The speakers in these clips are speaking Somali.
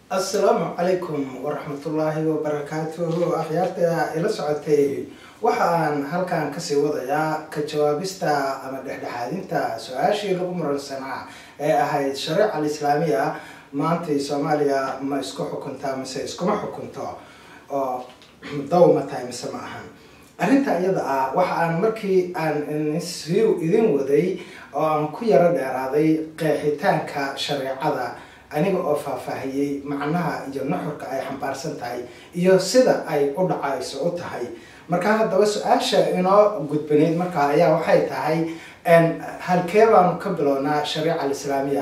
assalaamu calaykum waraxmatullaahi wabarakaatuhu akhyaarta ila socotay waxaan halkan kasii wadayaa ka jawaabista ama dhexdhexaadinta su-aashii lagu muransanaa ee ahayd shareeca alislaamiya maantay soomaaliya ma isku xukuntaa mise iskuma xukunto oo daw ma tahay mise ma ahan arrinta iyada ah waxa aan markii aan si idin waday oo aan ku yaro dheeraaday qeexitaanka shareecada aniga oo faahfaahiyey macnaha iyo nuxurka ay xambaarsan tahay iyo sida ay u dhacayso u tahay markaa haddaba su-aasha inoo gudbanayd markaa ayaa waxay tahay halkee baanu ka bilownaa shareeca alislaamiya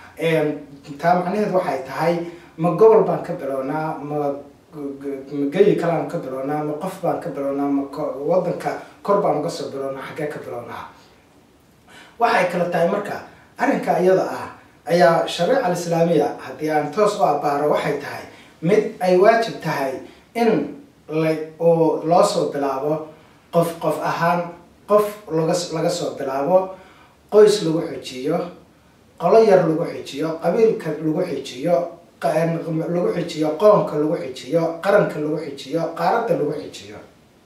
taa macnaheed waxay tahay ma gobol baan ka bilownaa ma mageyi kalean ka bilownaa ma qof baan ka bilownaa ma wadanka kor baan uga soo bilownaa xaggee ka bilownaa waxay kala tahay marka arrinka iyada ah ayaa shareeca alislaamiya haddii aan toos u abaaro waxay tahay mid ay waajib tahay in la uu loo soo bilaabo qof qof ahaan qof laga laga soo bilaabo qoys lagu xijiyo qolo yar lagu xijiyo qabiilka lagu xijiyo lagu xijiyo qoonka lagu xijiyo qaranka lagu xijiyo qaaradda lagu xijiyo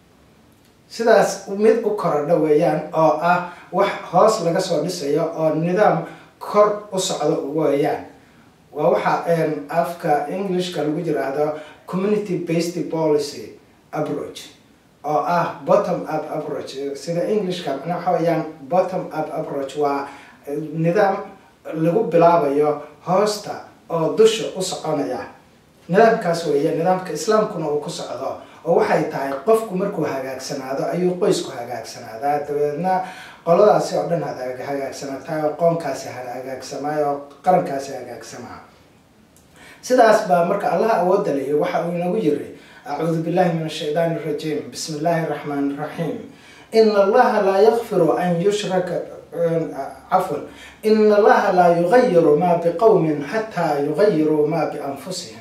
sidaas mid u korodha weeyaan oo ah wax hoos laga soo dhisayo oo nidaam kor u socdo weeyaan waa waxa afka englishka lagu yiraahdo community based policy approach oo ah bottom up approach sida englishka macnaa waxa weeyaan bottom up approach waa nidaam lagu bilaabayo hoosta oo dusha u soconaya nidaamkaas weeye nidaamka islaamkuna uu ku socdo oo waxay tahay qofku markuu hagaagsanaado ayuu qoysku hagaagsanaadaa dabeedna qoladaasi oo dhan hagaagsanataay oo qoonkaasi hagaagsamay oo qarankaasi hagaagsamaa sidaas baa marka allaha awoodda lehi waxa uu inagu yiri acuudu billahi min ashaydaani arajiim bismi illaahi araxmaan iraxiim ina allaha laa yakfiru an yushraka cafwan ina allaha laa yugayiru maa biqowmin xataa yugayiruu maa bianfusihim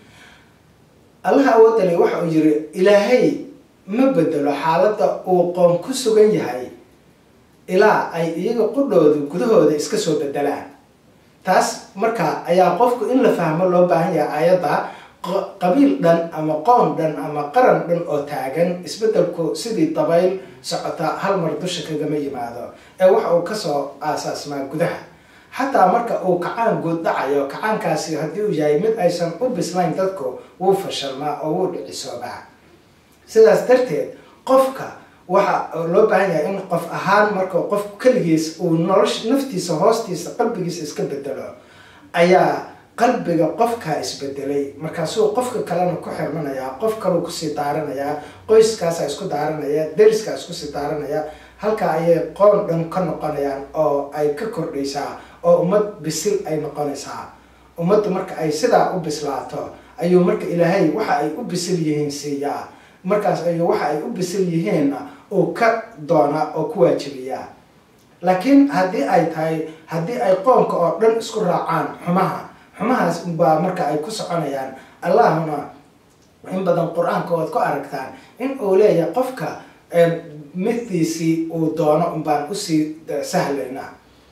allaha awoodda lehi waxa uu yiri ilaahay ma bedelo xaaladda uu qoon ku sugan yahay ilaa ay iyaga qudhooda gudahooda iska soo bedelaan taas marka ayaa qofku in la fahmo loo baahan yahay ayadda qabiil dhan ama qoon dhan ama qaran dhan oo taagan isbedelku sidii dabayl socota hal mar dusha kagama yimaado ee waxa uu kasoo aasaasmaa gudaha xataa marka uu kacaan guud dhacayo kacaankaasi haddii uu yahay mid aysan u bislayn dadku wuu fashalmaa oo wuu dhicisoobaa sidaas darteed qofka waxa loo baahan yahay in qof ahaan marka qof keligiis uu nolosha naftiisa hoostiisa qalbigiisa iska bedelo ayaa qalbiga qofkaa isbedelay markaasuu qofka kalena ku xirmanayaa qof kaleu kusii daaranayaa qoyskaasaa isku daaranaya deriskaa iskusii daaranaya halkaa ayay qoon dhan ka noqonayaan oo ay ka kordhaysaa oo ummad bisil ay noqonaysaa ummaddu marka ay sidaa u bislaato ayuu marka ilaahay waxa ay u bisil yihiin siiyaa markaas ayuu waxa ay u bisil yihiinna uu ka doonaa oo ku waajibiyaa laakiin haddii ay tahay haddii ay qoonka oo dhan isku raacaan xumaha xumahaas baa marka ay ku soconayaan allahuna in badan qur-aanka oad ku aragtaan in uu leeyahay qofka middiisii uu doono unbaan usii sahlaynaa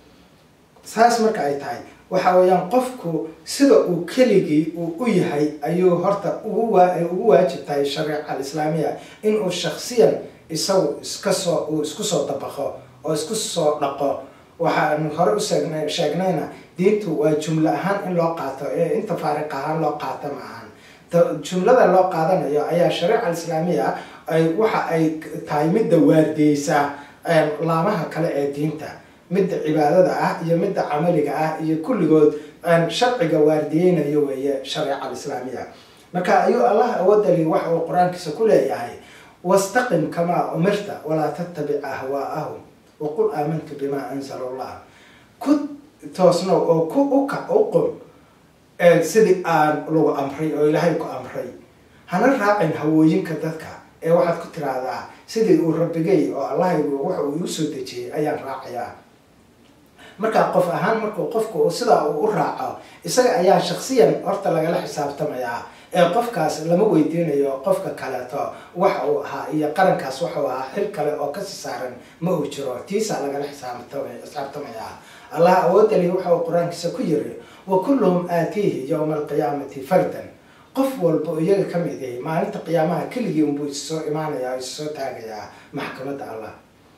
saas marka ay tahay waxa weeyaan qofku sida uu keligii uu u yahay ayuu horta ugu ugu waajib tahay shareeca alislaamiya inuu shaksiyan isagu iska soo uu isku soo dabaqo oo isku soo dhaqo waxaanu hore u sheegna sheegnayna diintu waa jumlo ahaan in loo qaato ee inta faariq ahaan loo qaato ma ahan jumlada loo qaadanayo ayaa shareeca alislaamiya ay waxa ay tahay midda waardiyeysa laamaha kale ee diinta midda cibaadada ah iyo midda camaliga ah iyo kulligood sharciga waardiyeynayo weeye shareeca alislaamiya marka ayuu allah awoodali waxa uu qur-aankiisa ku leeyahay wastaqim kamaa umirta walaa tattabic ahwaa'ahum waqul aamantu bimaa anzala allah ku toosnow oo ku ukac u qum sidii aan lagu amray oo ilaahay ku amray hana raacin hawooyinka dadka ee waxaad ku tiraahdaa sidii uu rabbigay oo allahaygu waxa uu igu soo dejiyey ayaan raacayaa markaa qof ahaan markuu qofku sidaa uu u raaco isaga ayaa shaksiyan horta lagala xisaabtamayaa ee qofkaas lama weydiinayo qofka kaleeto waxa uu ahaa iyo qarankaas waxau ahaa xil kale oo kasii saaran ma uu jiro tiisaa lagala xisaabtamaya allah awoodali waxa uu qur-aankiisa ku yiri wa kulluhum aatiihi yowma alqiyaamati fardan qof walba oo iyaga kamid yahay maalinta qiyaamaha keligii unbuu issoo imaanaya issoo taagayaa maxkamadda allah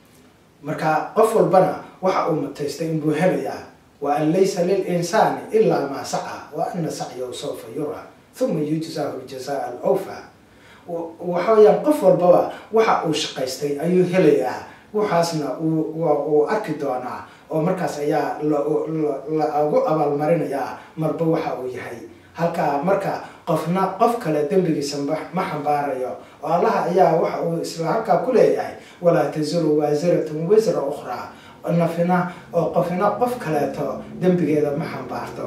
marka qof walbana waxa uu mutaystay inbuu helayaa wa an laysa lilinsaani ilaa maa saca wa ana sacyahu sawfa yura uma yujzaahu ljazaa alawfa waxa weyaan qof walbaba waxa uu shaqaystay ayuu helayaa waxaasna uu arki doonaa oo markaas ayaa lagu abaalmarinayaa marba waxa uu yahay halkaa marka qofna qof kale dembigiisa ma xambaarayo oo allaha ayaa waxa uu isla halkaa ku leeyahay walaa tasiru waasiratun wisra ukhraa nafina oo qofina qof kaleeto dembigeeda ma xambaarto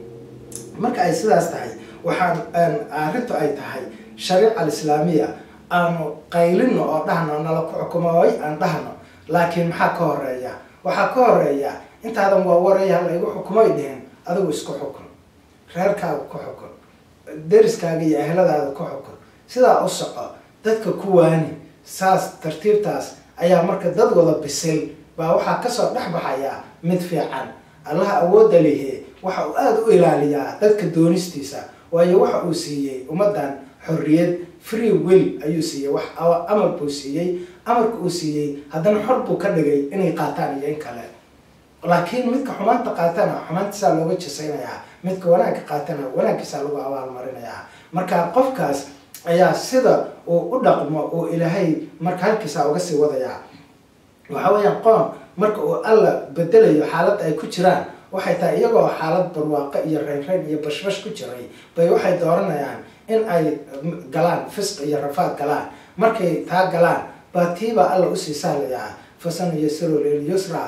marka ay sidaas tahay waxaan arrintu ay tahay shariica alislaamiya aanu qaylino oo dhahno nala ku xukumooy aan dhahno laakiin maxaa ka horeeya waxaa ka horeeya intaadan waa waraya laygu xukumoy dhihin adigu isku xukun reerkaaga ku xukun deriskaaga iyo ehladaada ku xukun sidaa u soco dadka ku waani saas tartiibtaas ayaa marka dad wada bisil baa waxaa kasoo dhex baxaya mid fiican allaha awoodda lihi waxa uu aada u ilaaliyaa dadka doonistiisa waayo waxa uu siiyey ummaddan xorriyad free will ayuu siiyey wax amar buu siiyey amarka uu siiyey haddana xor buu ka dhigay inay qaataan iyo in kale laakiin midka xumaanta qaatana xumaantiisaa looga jasaynayaa midka wanaagga qaatana wanaaggiisaa lagu abaalmarinayaa marka qofkaas ayaa sida uu u dhaqmo uu ilaahay marka halkiisaa uga sii wadayaa waxa weeyaan qoom marka uu alla bedelayo xaaladda ay ku jiraan waxay tahay iyagoo xaalad barwaaqo iyo reynreyn iyo bashbash ku jiray bay waxay dooranayaan in ay galaan fisq iyo rafaad galaan markay taa galaan baa tiibaa alla usii sahlayaa fasanuyasiru lilyusra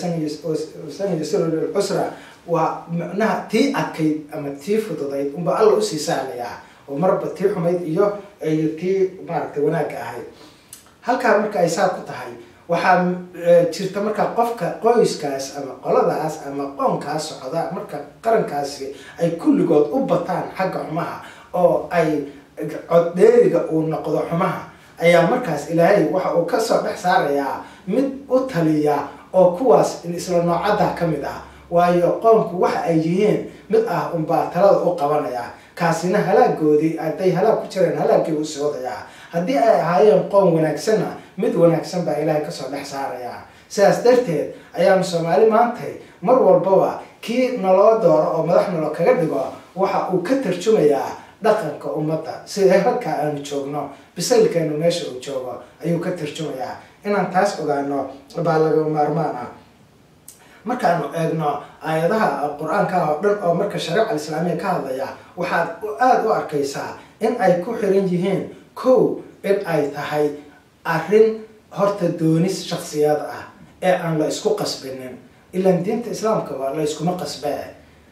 fasanuyasiru lilcusra waa micnaha tii adkayd ama tii fududayd unba alla usii sahlayaa oo marba tii xumayd iyo iyo tii maaragtay wanaagga ahayd halkaa marka ay saa ku tahay waxaa jirta marka qofka qoyskaas ama qoladaas ama qoonkaas socda marka qarankaasi ay kulligood u bataan xagga xumaha oo ay coddheeriga uu noqdo xumaha ayaa markaas ilaahay waxa uu kasoo dhex saarayaa mid u taliya oo kuwaas isla noocadda ka mid ah waayo qoonku waxa ay yihiin mid ah unbaa talada u qabanaya kaasina halaagoodii hadday halaag ku jireen halaagii u sii wadayaa haddii ay ahaayeen qoon wanaagsanna mid wanaagsan baa ilaahay kasoo dhex saarayaa sidaas darteed ayaanu soomaali maantay mar walbaba kii naloo dooro oo madax nalo kaga dhigo waxa uu ka tarjumayaa dhaqanka ummadda sida halkaa aanu joogno bisaylkeenu meesha uu joogo ayuu ka tarjumayaa inaan taas ogaano baa laga maarmaan ah markaanu eegno aayadaha qur-aanka oo dhan oo marka shariica alislaamiya ka hadlaya waxaad aada u arkaysaa in ay ku xiran yihiin kow in ay tahay arrin horta doonis shaksiyad ah ee aan la isku qasbinin ilaan diinta islaamkaba la iskuma qasbee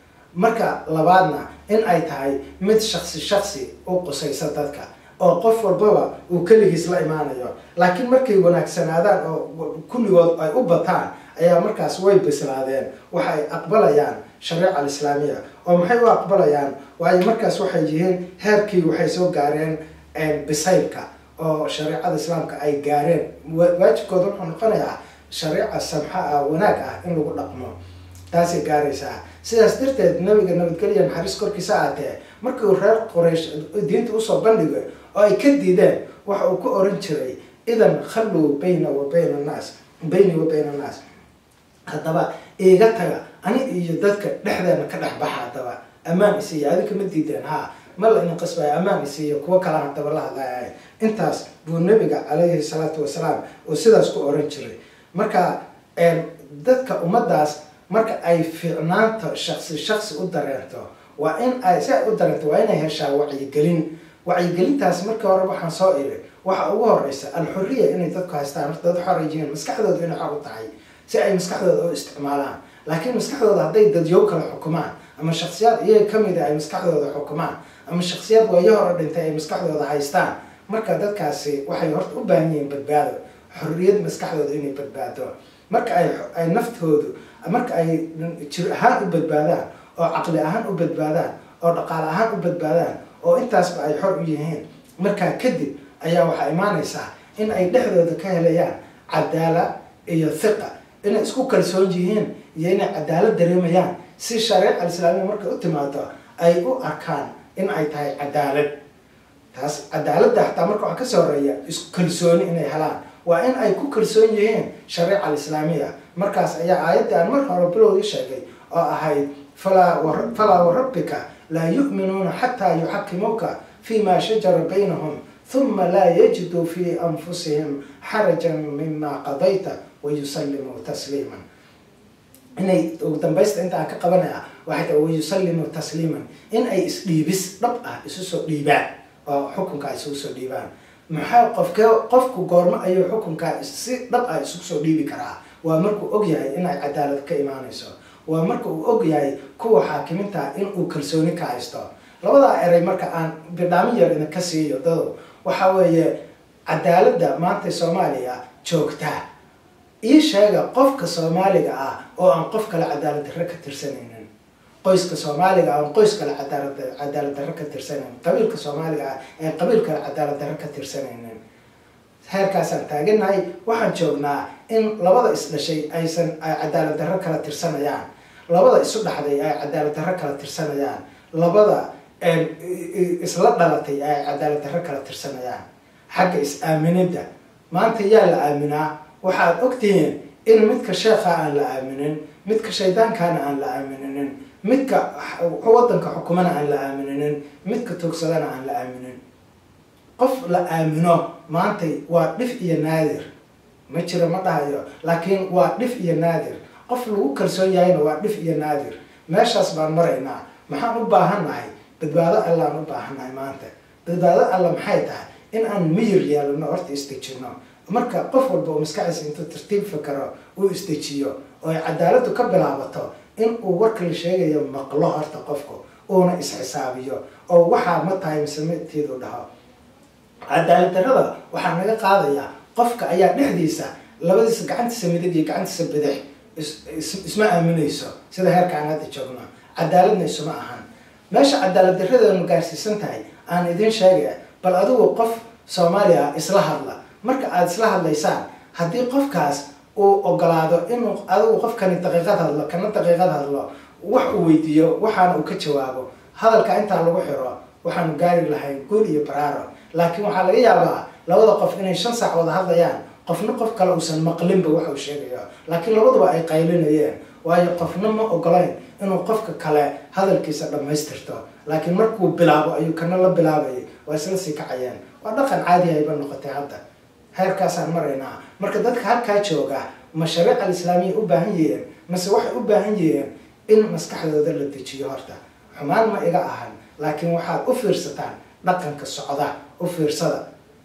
marka labaadna in ay tahay mid shaksi shaksi u qusaysa dadka oo qof walbaba uu keligiis la imaanayo laakiin markay wanaagsanaadaan oo kulligood ay u bataan ayaa markaas way bislaadeen waxay aqbalayaan shariica alislaamiya oo maxay u aqbalayaan waayo markaas waxay yihiin heerkii waxay soo gaareen bisaylka oo shareicada islaamka ay gaareen waajibkooda wuxuu noqonayaa shariica samxa ah wanaag ah in lagu dhaqmo taasay gaaraysaa sidaas darteed nabiga nabadgelya naxariis korkiisa aatee markii uu reer qoraysh diinta usoo bandhigay oo ay ka diideen waxa uu ku oran jiray idan khalluu bayna wa bayna annaas bayni wa bayna annaas haddaba iiga taga ani iyo dadka dhexdeena ka dhex baxa haddaba ammaan isiiya adinka ma diideen ha ma la idin qasbaya ammaan isiiya kuwo kala haddaba la hadlaya intaas buu nabiga calayhi salaatu wasalaam oo sidaas ku oran jiray marka dadka ummadaas marka ay fiicnaanta shaksi shaksi u dareento waa in ay si ay u dareento waa inay heshaa wacyigelin wacyigelintaas markii hore waxaan soo iri waxa ugu horeysa alxuriya inay dadku haystaan horta dad xor ay yihiin maskaxdooda inay xor u tahay si ay maskaxdooda u isticmaalaan laakiin maskaxdooda hadday dadyow kala xukumaan ama shaksiyaad iyaga kamida ay maskaxdooda xukumaan ama shaksiyaad waayo hore dhintay ay maskaxdooda haystaan marka dadkaasi waxay horta u baahan yihiin badbaado xorriyad maskaxdooda inay badbaado marka ay ay naftoodu marka ay jir ahaan u badbaadaan oo caqli ahaan u badbaadaan oo dhaqaale ahaan u badbaadaan oo intaasba ay xor u yihiin markaa kadib ayaa waxaa imaanaysaa in ay dhexdooda ka helayaan cadaala iyo hiqa inay isku kalsoon yihiin iyo inay cadaalad dareemayaan si shareeca alislaamiya markay u timaado ay u arkaan in ay tahay cadaalad taas cadaaladda xataa marka waxaa kasoo horeeya iskalsooni inay helaan waa in ay ku kalsoon yihiin shareeca alislaamiya markaas ayaa aayadda aan marka hore bilowgii sheegay oo ahayd falaa warabbika laa yu'minuuna xataa yuxakimuuka fima shajara baynahum huma laa yajiduu fi anfusihim xarajan mima qadayta wayusallimuu tasliiman inay ugu dambaysta inta aan ka qabanaya waxay tahay wayusallimuu tasliiman in ay isdhiibis dhab ah isu soo dhiibaan oo xukunka isugu soo dhiibaan maxaa qofke qofku goormo ayuu xukunka si dhab ah isugu soo dhiibi karaa waa markuu og yahay inay cadaalad ka imaanayso waa marka uu og yahay kuwa xaakimiinta in uu kalsooni ka haysto labadaa eray marka aan bidhaamin yar idinka siiyo dado waxa weeye cadaaladda maanta soomaaliya joogta ii sheega qofka soomaaliga ah oo aan qof kale cadaalad darre ka tirsanaynin qoyska soomaaliga ah oon qoys kale cadaalad cadaalad darre ka tirsanaynin qabiilka soomaaliga ah aan qabiil kale cadaalad darre ka tirsanaynin heerkaasaan taaganahay waxaan joognaa in labada isdhashay aysan ay cadaalad darre kala tirsanayaan labada isu dhaxday ay cadaalad darre kala tirsanayaan labada isla dhalatay ay cadaalad darre kala tirsanayaan xagga is-aaminidda maanta yaa la aaminaa waxaad ogtihiin in midka sheekha aan la aaminin midka shaydaankaana aan la aamininin midka wadanka xukumana aan la aamininin midka togsadana aan la aaminin qof la aamino maantay waa dhif iyo naadir ma jiro ma dhahayo laakiin waa dhif iyo naadir qof lagu kalsoon yahayna waa dhif iyo naadir meeshaas baan maraynaa maxaan u baahannahay badbaado allaan u baahannahay maanta badbaado alla maxay tahay in aan miyir yeelano horta isdejino marka qof walba oo maskaxdiisa intuu tartiib fakaro uu isdejiyo oo ay cadaaladdu ka bilaabato in uu warka la sheegayo maqlo horta qofku uuna isxisaabiyo oo waxaa ma tahay mise midtiidu dhaho cadaalad darrada waxaa naga qaadayaa qofka ayaa dhexdiisa labadiisa gacantiisa midig iyo gacantiisa bidix isma aaminayso sida heerka aan hadda joogno cadaaladna isuma ahan meesha cadaalad darradeenu gaarsiisan tahay aan idiin sheegaya bal adigu qof soomaaliya isla hadla marka aada isla hadlaysaan haddii qofkaas uu ogolaado inuu adigu qofkani daqiiqad hadlo kana daqiiqad hadlo wax uu weydiiyo waxaana uu ka jawaabo hadalka intaa lagu xiro waxaanu gaari lahayn guul iyo baraaro laakiin waxaa laga yaabaa labada qof inay shan saac wada hadlayaan qofna qof kale uusan maqlinba waxa uu sheegayo laakiin labaduba ay qaylinayeen waayo qofna ma ogolayn inuu qofka kale hadalkiisa dhammaystirto laakiin markuu bilaabo ayuu kana la bilaabayay waa isla sii kacayeen waa dhaqan caadi ayba noqotay hadda heerkaasaan maraynaa marka dadka halkaa jooga ma shariica alislaamiya u baahan yihiin mase waxay u baahan yihiin in maskaxdooda la dejiyo horta xumaan ma iga ahan laakiin waxaad u fiirsataan dhaqanka socda u fiirsada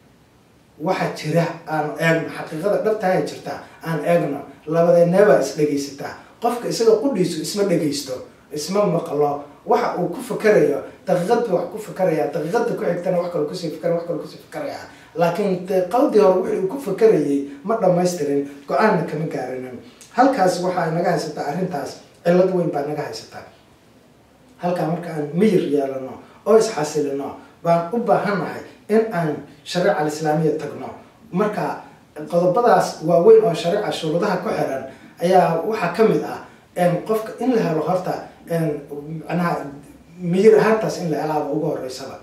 waxa jira aanu eegno xaqiiqada dhabtaha jirta aan eegno labadeeneebaa is dhegaysataa qofka isaga qudhiisu isma dhegaysto isma maqlo waxa uu ku fakarayo daqiiqad buu wax ku fakaraya daqiiqada ku xigtana wax kale kusii fakara wax kale kusii fakaraya laakiin qawdii hore wixii uu ku fakarayay ma dhamaystirin go-aanna kama gaarinin halkaas waxaa naga haysataa arrintaas cillad weyn baa naga haysataa halkaa marka aan miyir yeelano oo isxasilino baan u baahannahay in aan shariica alislaamiya tagno marka qodobadaas waaweyn oo shariica shuruudaha ku xiran ayaa waxaa ka mid ah qofka in la helo horta macnaha miyir ahaantaas in la helaaba ugu horeysaba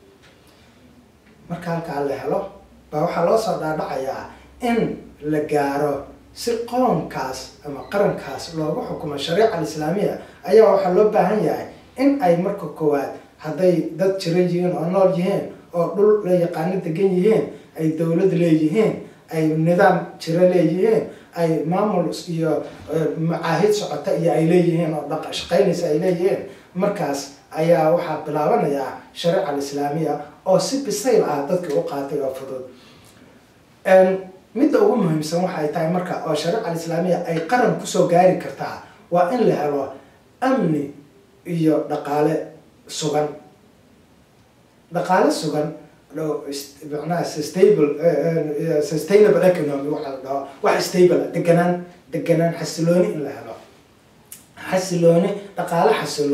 marka halkaa la helo baa waxaa loo soo dhaadhacayaa in la gaaro si qoonkaas ama qarankaas loogu xukumo shariica alislaamiya ayaa waxaa loo baahan yahay in ay marka koowaad hadday dad jiran yihiin oo nool yihiin oo dhul la yaqaano degan yihiin ay dowlad leeyihiin ay nidaam jiro leeyihiin ay maamul iyo macaahid socota iyo ay leeyihiin oo dha shaqaynaysa ay leeyihiin markaas ayaa waxaa bilaabanayaa shariica alislaamiya oo si bisayl ah dadkii u qaatay oo fudud midda ugu muhiimsan waxay tahay marka oo shariica alislaamiya ay qaran kusoo gaari kartaa waa in la helo amni iyo dhaqaale sugan dhaqaale sugan manaha stable sustainable economy waxaa la dhaho wax stable deganaan deganaan xasilooni in la helo xasilooni dhaqaale xasiloon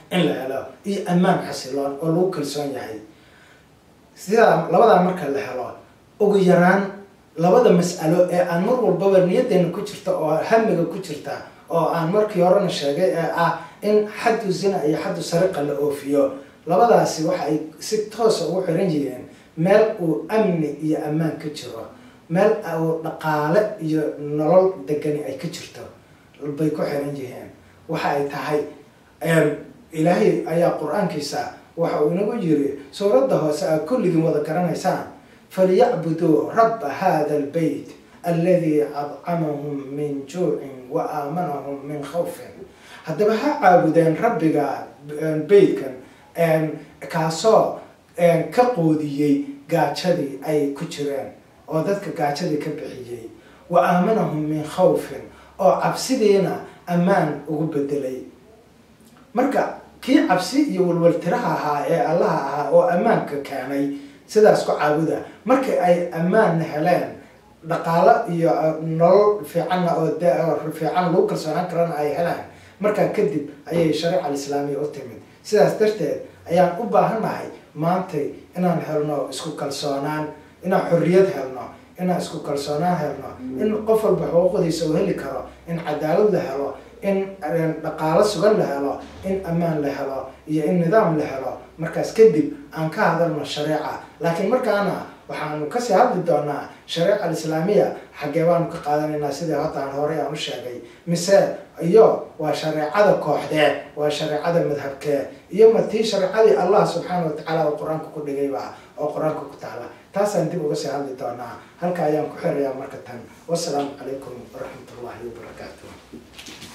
in la helo iyo ammaan xasiloon oo lagu kalsoon yahay sidaa labadaa marka la helo ugu yaraan labada mas'alo ee aan mar walbaba niyaddeena ku jirta oo hamiga ku jirta oo aan markii horena sheegay ee ah in xaddu zina iyo xaddu sariqa la oofiyo labadaasi waxa ay si toosa ugu xiran yihiin meel uu amni iyo ammaan ka jiro meel uu dhaqaale iyo nolol degani ay ka jirto bay ku xiran yihiin waxa ay tahay ilaahay ayaa qur-aankiisa waxa uu inagu yiri suuradda hoose aad kulligiin wada garanaysaan falyacbuduu rabba hada albeyt alladii adcamahum min juucin wa aamanahum min khawfin haddaba ha caabudeen rabbiga beytkan kaasoo ka qoodiyey gaajadii ay ku jireen oo dadka gaajadii ka bixiyey wa aamanahum min khawfin oo cabsidiina ammaan ugu bedelay marka kii cabsi iyo walwaltiraha ahaa ee allaha ahaa oo ammaanka keenay sidaas ku caabuda markii ay ammaanna heleen dhaqaalo iyo nolol fiicanna oo fiican lagu kalsoonaan karana ay heleen markaa kadib ayay shariica alislaamiya u timid sidaas darteed ayaan u baahannahay maantay inaan helno isku kalsoonaan inaan xorriyad helno inaan isku kalsoonaan helno in qof walba xuquuqdiisa uu heli karo in cadaalad la helo in dhaqaalo sugan la helo in ammaan la helo iyo in nidaam la helo markaas kadib aan ka hadalno shareeca laakiin markaana waxaanu kasii hadli doonaa shareeca alislaamiya xaggee baanu ka qaadanaynaa sidii hadda aan horey aan u sheegay mise iyo waa shareecada kooxdee waa shareecada madhabkee iyo ma tii shareecadii allah subxaana watacaala oo qur-aanka ku dhigayba oo qur-aanka ku taala taasaan dib uga sii hadli doonaa halka ayaan ku xirayaa marka tan wasalaamu calaykum waraxmat ullahi wabarakaatu